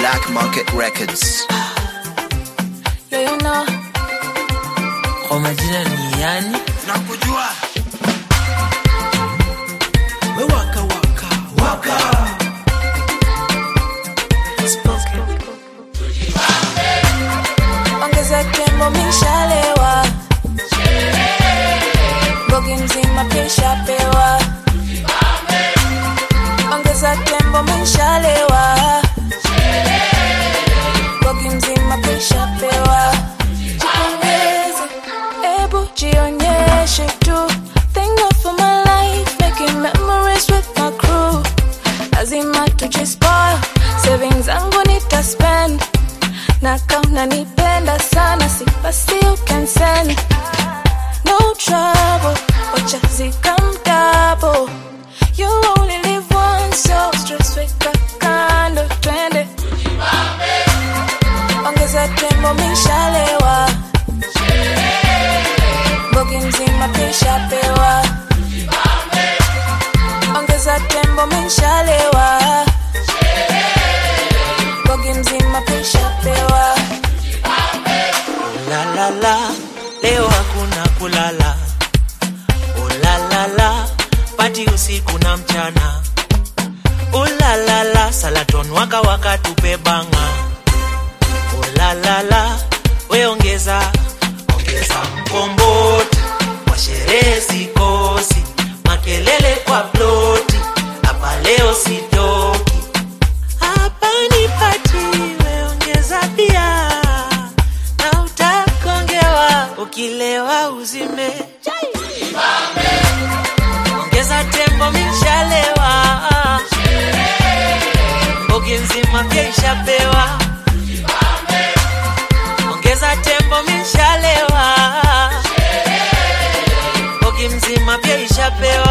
Black Market Records. Yeah, you know. Kwa majina ni yani Nakujua. we waka waka waka Ongeza tembo mishalewa. Bogi mzima pisha pewa. Ongeza tembo mishalewa. Bogi mzima pisha pewa. Jipongeze, ebu jionyeshe tu. Thank God for my life, making memories with my crew. Lazima tujispoil, savings zangu nitaspend na kama nipenda sana si basi you can send no trouble wacha zikamdabo you only live once so stress weka kando twende ongeza tembo mishalewa bogi mzima pisha pewa ongeza tembo mishalewa bogi mzima pisha pewa la la la leo hakuna kulala ulalala pati usiku na mchana ulalala salaton waka waka tupe banga ulalala we ongeza ongeza mkomboti kwa sherehe sikosi makelele kwa ploti hapa leo sitoki hapa ni pati weongeza pia na utakongewa ukilewa uzime ongeza tembo mishalewa mbogi nzima pia ishapewa ongeza tembo mishalewa mbogi mzima pia ishapewa